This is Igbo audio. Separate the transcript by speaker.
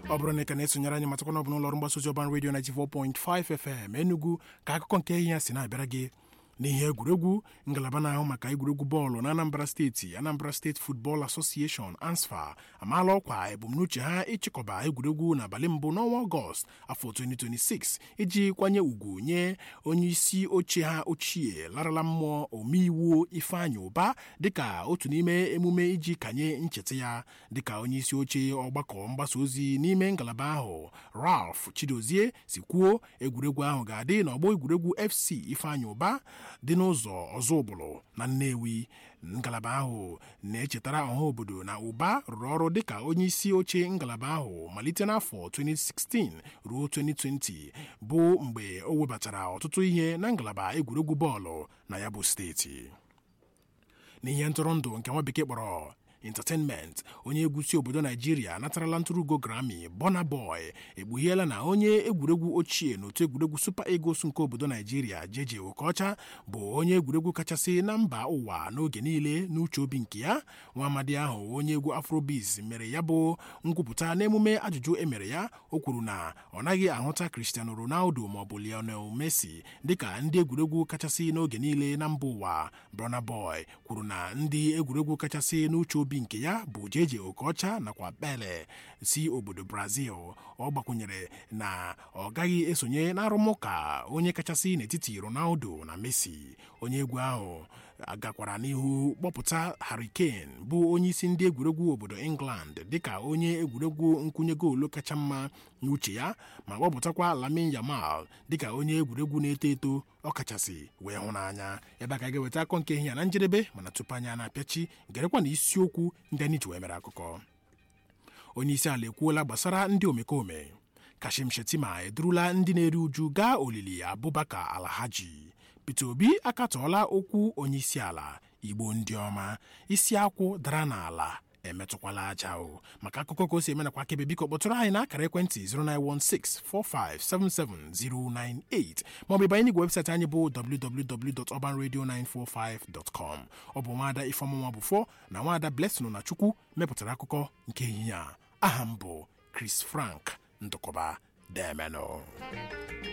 Speaker 1: ọ bụrụ na ị ka na-esonyere anyị matakwana ọ bụ n'ụlọọrụ mgbasa ozi ọban redio 94.5 FM Enugu ka akụkọ nke ihe ya si na-abịara gị n'ihe egwuregwu ngalaba na-ahụ maka egwuregwu bọọlụ na Anambra steeti Anambra State Football Association ANSFA amaala ọkwa ebumnuche ha ịchịkọba egwuregwu n'abalị mbụ n'ọnwa Ọgọst afọ 2026 iji kwanye ugwu nye onye isi oche ha ochie larala mmụọ omeiwu Ifeanyị Ụba dịka otu n'ime emume iji kanye ncheta ya dịka onye isi oche ọgbakọ mgbasa ozi n'ime ngalaba ahụ Ralph Chidozie si kwuo egwuregwu ahụ ga-adị n'ọgbọ egwuregwu FC Ifeanyị Ụba dị n'ụzọ ọzọ ụbụlụ na Nnewi ngalaba ahụ na-echetara ọha obodo na ụba rụrụ ọrụ dịka onye isi oche ngalaba ahụ malite n'afọ 2016 ruo 2020 bụ mgbe o webatara ọtụtụ ihe na ngalaba egwuregwu bọọlụ na ya bụ steeti n'ihe ntụrụndụ nke nwa bekee kpọrọ entertainment onye egwu si obodo naijiria natarala ntụrụugo Grammy Burna Boy ekpughiela na onye egwuregwu ochie n'otu egwuregwu Super Eagles nke obodo naijiria Jeje Okocha bụ onye egwuregwu kachasị na mba ụwa n'oge niile n'uche obi nke ya nwa amadi ahụ onye egwu Afrobeats mere ya bụ nkwupụta n'emume ajụjụ emere ya o kwuru na ọ naghị ahụta Cristiano Ronaldo maọbụ Lionel Messi dịka ndị egwuregwu kachasị n'oge niile na mba ụwa Burna Boy kwuru na ndị egwuregwu kachasị n'uche obi nke ya bụ Jeje Okocha nakwa Pele si obodo Brazil ọ gbakwunyere na ọ gaghị esonye n'arụmụka onye kachasị n'etiti Ronaldo na Messi onye egwu ahụ gakwara n'ihu kpọpụta Harry Kane bụ onye isi ndị egwuregwu obodo England dịka onye egwuregwu nkwụnye goolu kacha mma n'uche ya ma kpọpụtakwa Lamine Yamal dịka onye egwuregwu na-eto eto ọ kachasị wee hụ n'anya ebe a ka ga-eweta akọ nke ihe ya na njedebe mana tupu anya na-apịachi gerekwa na isiokwu ndị anyị ji wee mere akụkọ onye isi ala ekwuola gbasara ndị omekome Kashim Shettima edurula ndị na-eri uju gaa olili Abubakar Alhaji Peter Obi akatọọla okwu onye isi ala Igbo ndị ọma isi akwụ dara n'ala emetụkwala aja o maka akụkọ ka o si eme nakwa akebe biko kpọtụrụ anyị n'akara ekwentị 09164577098 maọbụ ịbanye n'igwe webụsaịtị anyị bụ www.urbanradio945.com ọ bụ nwaada Ifeọmụnwa Bụfọ na nwaada Blessing na Chukwu mepụtara akụkọ nke ehihie a aha m bụ Chris Frank Ndụkọba Demenụ